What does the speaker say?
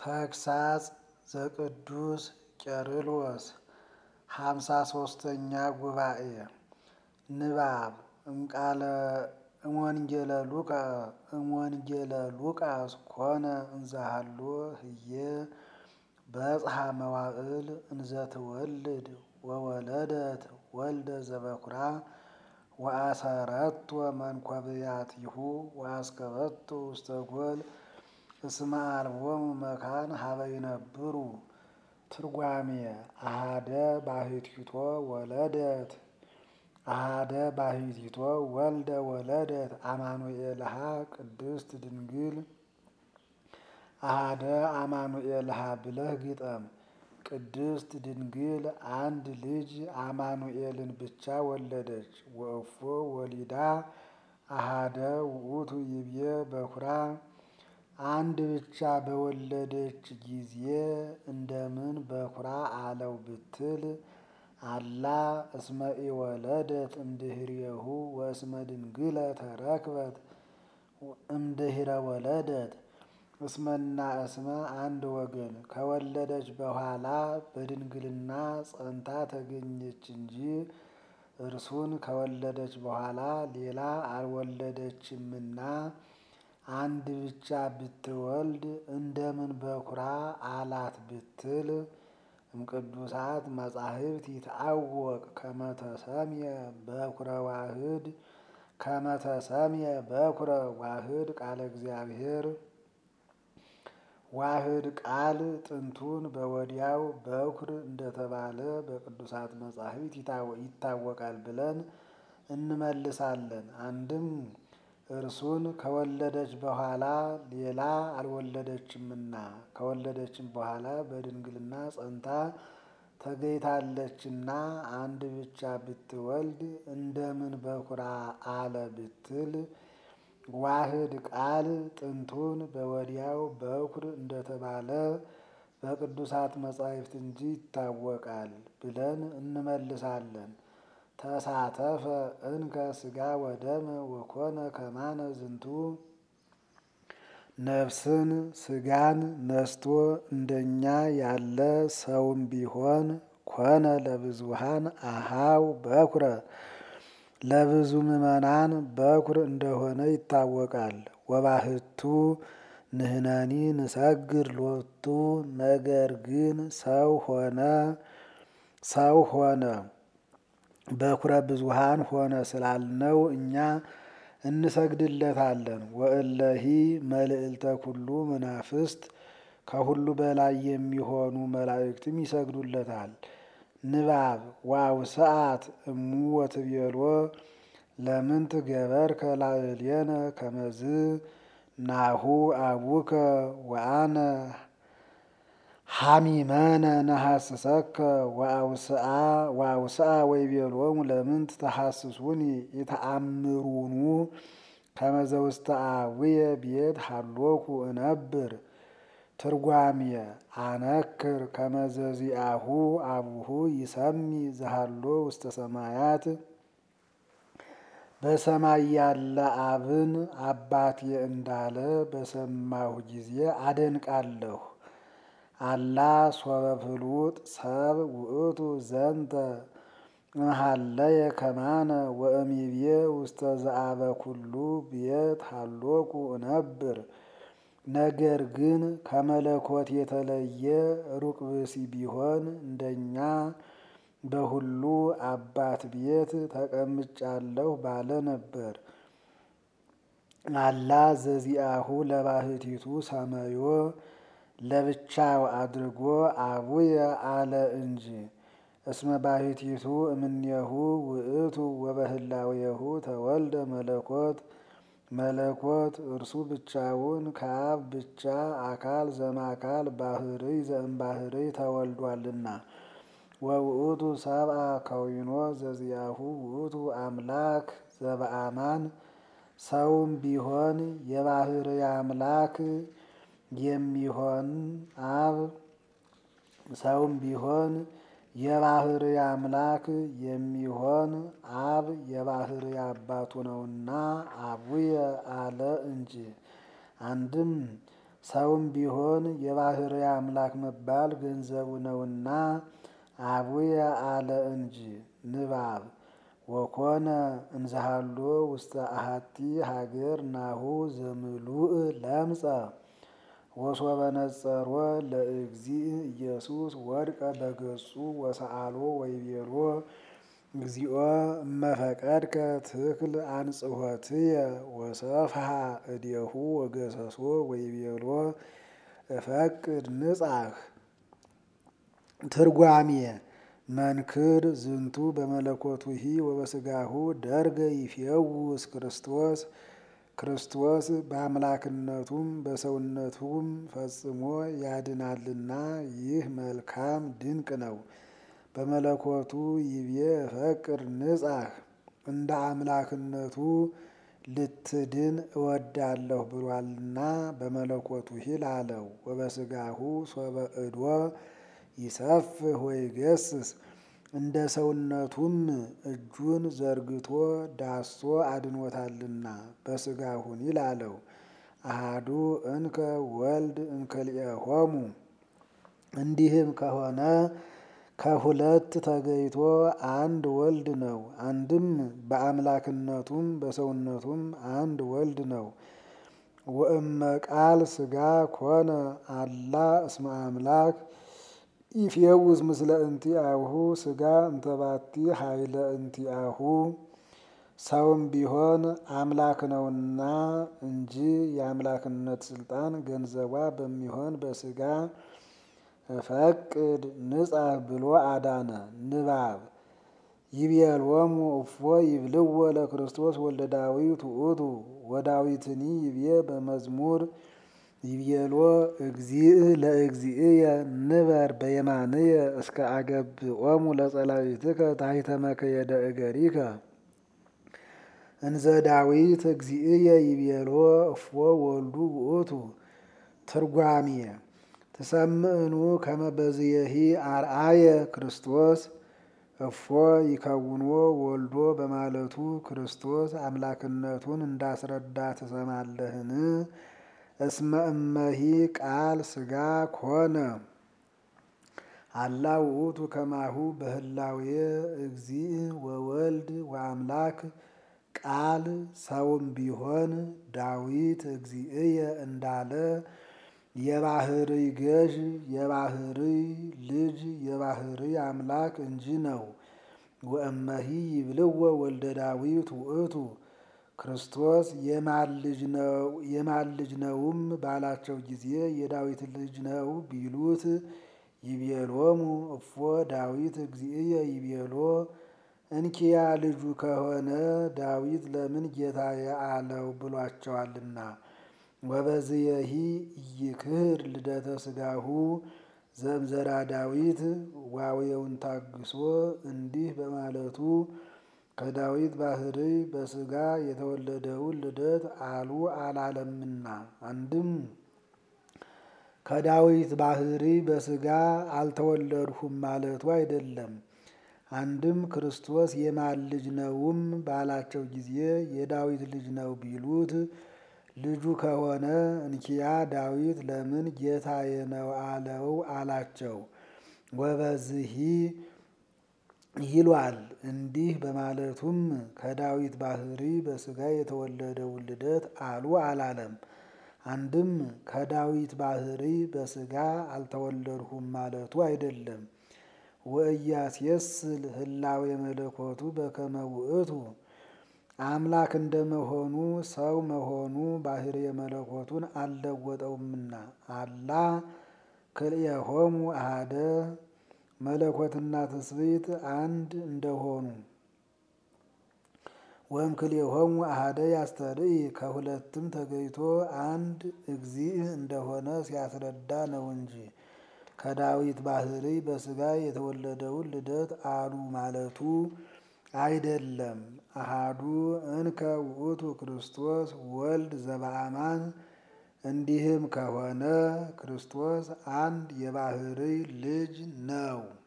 ተግሳጽ ዘቅዱስ ቄርሎስ ሃምሳ ሶስተኛ ጉባኤ ንባብ እምቃለ እምወንጌለ ሉቃ እምወንጌለ ሉቃስ ኮነ እንዘሃሎ ህዬ በጽሐ መዋዕል እንዘትወልድ ወወለደት ወልደ ዘበኩራ ወአሰረቶ መንኰብያቲሁ ወአስከበቶ ውስተ ጎል እስመ አልቦሙ መካን ሀበ ይነብሩ። ትርጓሜ አሃደ ባሕቲቶ ወለደት አሃደ ባሕቲቶ ወልደ ወለደት አማኑኤልሃ ቅድስት ድንግል አሃደ አማኑኤልሃ ብለህ ግጠም። ቅድስት ድንግል አንድ ልጅ አማኑኤልን ብቻ ወለደች። ወእፎ ወሊዳ አሃደ ውእቱ ይቤ በኩራ አንድ ብቻ በወለደች ጊዜ እንደምን በኩራ አለው ብትል አላ እስመ ኢወለደት እምድኅሬሁ ወእስመ ድንግለ ተረክበት እምድኅረ ወለደት እስመና እስመ አንድ ወገን ከወለደች በኋላ በድንግልና ጸንታ ተገኘች እንጂ እርሱን ከወለደች በኋላ ሌላ አልወለደችምና አንድ ብቻ ብትወልድ እንደምን በኩራ አላት ብትል እምቅዱሳት መጻሕፍት ይትዐወቅ ከመ ተሰምየ በኩረ ዋህድ ከመ ተሰምየ በኩረ ዋህድ ቃለ እግዚአብሔር ዋህድ ቃል ጥንቱን በወዲያው በኩር እንደተባለ በቅዱሳት መጻሕፍት ይታወቃል ብለን እንመልሳለን። አንድም እርሱን ከወለደች በኋላ ሌላ አልወለደችምና ከወለደችም በኋላ በድንግልና ጸንታ ተገኝታለችና አንድ ብቻ ብትወልድ እንደምን በኩራ አለ ብትል ዋህድ ቃል ጥንቱን በወዲያው በኩር እንደተባለ በቅዱሳት መጻሕፍት እንጂ ይታወቃል ብለን እንመልሳለን። ተሳተፈ እንከ ሥጋ ወደመ ወኮነ ከማነ ዝንቱ ነፍስን ሥጋን ነስቶ እንደኛ ያለ ሰውም ቢሆን ኮነ ለብዙሃን አሃው በኩረ ለብዙ ምዕመናን በኩር እንደሆነ ይታወቃል። ወባህቱ ንሕነኒ ንሰግድ ሎቱ ነገር ግን ሰው ሆነ ሰው ሆነ በኩረ ብዙሃን ሆነ ስላልነው እኛ እንሰግድለታለን። ወእለሂ መልዕልተ ኩሉ መናፍስት ከሁሉ በላይ የሚሆኑ መላእክትም ይሰግዱለታል። ንባብ ዋውስአት እሙ ወትቤሎ ለምንት ገበርከ ላዕሌነ ከመዝ ናሁ አቡከ ወአነ ሐሚመነ ነሐስሰከ ወአውስአ ወይቤሎሙ ለምንት ተሐስሱኒ ኢተአምሩኑ ከመዘ ውስተ አቡየ ቤት ሀሎኩ እነብር። ትርጓሜ አነክር ከመዘ ዚአሁ አቡሁ ይሰሚ ዘሃሎ ውስተ ሰማያት በሰማይ ያለ አብን አባቴ እንዳለ በሰማሁ ጊዜ አደንቃለሁ። አላ ሶበ ፍሉጥ ሰብ ውእቱ ዘንተ እምሃለየ ከማነ ወእሚቤ ውስተ ዘአበ ኩሉ ቤት ሀሎኩ እነብር። ነገር ግን ከመለኮት የተለየ ሩቅ ብእሲ ቢሆን እንደኛ በሁሉ አባት ቤት ተቀምጫለሁ ባለ ነበር። አላ ዘዚአሁ ለባህቲቱ ሰመዮ ለብቻው አድርጎ አቡየ አለ እንጂ። እስመ ባሕቲቱ እምኔሁ ውእቱ ወበህላዌሁ ተወልደ መለኮት መለኮት እርሱ ብቻውን ከአብ ብቻ አካል ዘእምአካል ባሕርይ ዘእምባሕርይ ተወልዷልና። ወውእቱ ሰብአ ከዊኖ ዘዚአሁ ውእቱ አምላክ ዘበአማን ሰውም ቢሆን የባሕርይ አምላክ የሚሆን አብ ሰውም ቢሆን የባሕርይ አምላክ የሚሆን አብ የባሕርይ አባቱ ነውና አቡየ አለ እንጂ። አንድም ሰውም ቢሆን የባሕርይ አምላክ መባል ገንዘቡ ነውና አቡየ አለ እንጂ። ንባብ ወኮነ እንዘሃሎ ውስተ አሐቲ ሀገር ናሁ ዘምሉእ ለምጸ ወሶበ ነጸሮ ለእግዚእ ኢየሱስ ወድቀ በገጹ ወሰአሎ ወይቤሎ እግዚኦ እመፈቀድከ ትክል አንጽሖትየ ወሰፍሐ እዴሁ ወገሰሶ ወይቤሎ እፈቅድ ንጻሕ። ትርጓሜ መንክር ዝንቱ በመለኮቱሂ ወበስጋሁ ደርገ ይፌውስ ክርስቶስ ክርስቶስ በአምላክነቱም በሰውነቱም ፈጽሞ ያድናልና ይህ መልካም ድንቅ ነው። በመለኮቱ ይቤ እፈቅድ ንጻሕ እንደ አምላክነቱ ልትድን እወዳለሁ ብሏልና በመለኮቱ ሂል አለው። ወበስጋሁ ሶበ እዶ ይሰፍህ ወይገስስ እንደ ሰውነቱም እጁን ዘርግቶ ዳሶ አድኖታልና በስጋሁን ይላለው። አሃዱ እንከ ወልድ እንከልኤሆሙ እንዲህም ከሆነ ከሁለት ተገይቶ አንድ ወልድ ነው። አንድም በአምላክነቱም በሰውነቱም አንድ ወልድ ነው። ወእመ ቃል ስጋ ኮነ አላ እስመ አምላክ ኢፌውስ ምስለ እንቲአሁ ስጋ እንተባቲ ኃይለ እንቲአሁ ሰውም ቢሆን አምላክ ነውና እንጂ የአምላክነት ስልጣን ገንዘቧ በሚሆን በስጋ እፈቅድ ንጻሕ ብሎ አዳነ። ንባብ ይቤሎሙ እፎ ይብልዎ ለክርስቶስ ወልደ ዳዊት ውእቱ ወዳዊትኒ ይቤ በመዝሙር ይቤሎ እግዚእ ለእግዚእየ ንበር በየማንየ እስከ አገብኦሙ ለጸላዊትከ ታሕተ መከየደ እገሪከ እንዘ ዳዊት እግዚእየ ይቤሎ እፎ ወልዱ ውእቱ። ትርጓሜ ትሰምዕኑ ከመ በዝየሂ አርአየ ክርስቶስ እፎ ይከውንዎ ወልዶ በማለቱ ክርስቶስ አምላክነቱን እንዳስረዳ ትሰማለህን? እስመ እመሂ ቃል ስጋ ኮነ አላ ውእቱ ከማሁ በህላዌ እግዚእ ወወልድ ወአምላክ ቃል ሰውም ቢሆን ዳዊት እግዚእየ እንዳለ የባሕርይ ገዥ የባሕርይ ልጅ የባሕርይ አምላክ እንጂ ነው። ወእመሂ ይብልዎ ወልደ ዳዊት ውእቱ ክርስቶስ የማን ልጅ ነውም ባላቸው ጊዜ የዳዊት ልጅ ነው ቢሉት ይቤሎሙ እፎ ዳዊት እግዚእየ ይቤሎ እንኪያ ልጁ ከሆነ ዳዊት ለምን ጌታዬ አለው ብሏቸዋልና። ወበዝየሂ ኢይክህድ ልደተ ስጋሁ ዘእምዘራ ዳዊት ዋዌውን ታግሶ እንዲህ በማለቱ ከዳዊት ባሕርይ በስጋ የተወለደውን ልደት አሉ አላለምና። አንድም ከዳዊት ባሕርይ በስጋ አልተወለድሁም ማለቱ አይደለም። አንድም ክርስቶስ የማን ልጅ ነውም ባላቸው ጊዜ የዳዊት ልጅ ነው ቢሉት ልጁ ከሆነ እንኪያ ዳዊት ለምን ጌታዬ ነው አለው አላቸው። ወበዝሂ ይሏል እንዲህ በማለቱም ከዳዊት ባሕርይ በስጋ የተወለደውን ልደት አሉ አላለም። አንድም ከዳዊት ባሕርይ በስጋ አልተወለድሁም ማለቱ አይደለም። ወኢያስየስል ህላዌ መለኮቱ በከመ ውእቱ አምላክ እንደመሆኑ ሰው መሆኑ ባሕርየ መለኮቱን አልለወጠውምና አላ ክልኤሆሙ አሐደ መለኮትና ትስብእት አንድ እንደሆኑ ወም ክልኤሆሙ አሐደ ያስተርኢ ከሁለትም ተገይቶ አንድ እግዚእ እንደሆነ ሲያስረዳ ነው እንጂ ከዳዊት ባሕርይ በስጋ የተወለደውን ልደት አሉ ማለቱ አይደለም። አሃዱ እንከ ውእቱ ክርስቶስ ወልድ ዘበአማን እንዲህም ከሆነ ክርስቶስ አንድ የባሕርይ ልጅ ነው።